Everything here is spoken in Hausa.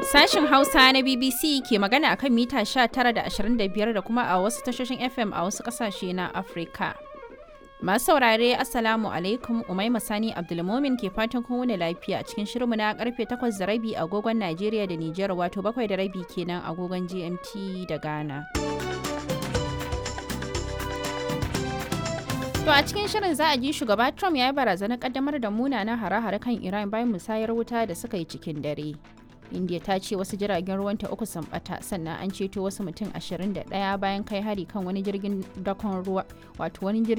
Sashen Hausa na BBC ke magana akan mita 19 da 25 da kuma a wasu tashoshin FM a wasu kasashe na Afirka. Masu saurare Assalamu alaikum Umaima Sani Abdulmomin ke fatan kun wuni lafiya cikin shirinmu na karfe 8 da rabi agogon Najeriya da Nijar wato 7 da rabi kenan agogon GMT da Ghana. To a cikin shirin za a ji shugaba Trump ya yi barazanar kaddamar da munanan hare-hare kan Iran bayan musayar wuta da suka yi cikin dare. India ta ce wasu jiragen ruwanta uku sun bata sannan an ceto wasu mutum 21 bayan kai hari kan wani jirgin dakon ruwa wato wani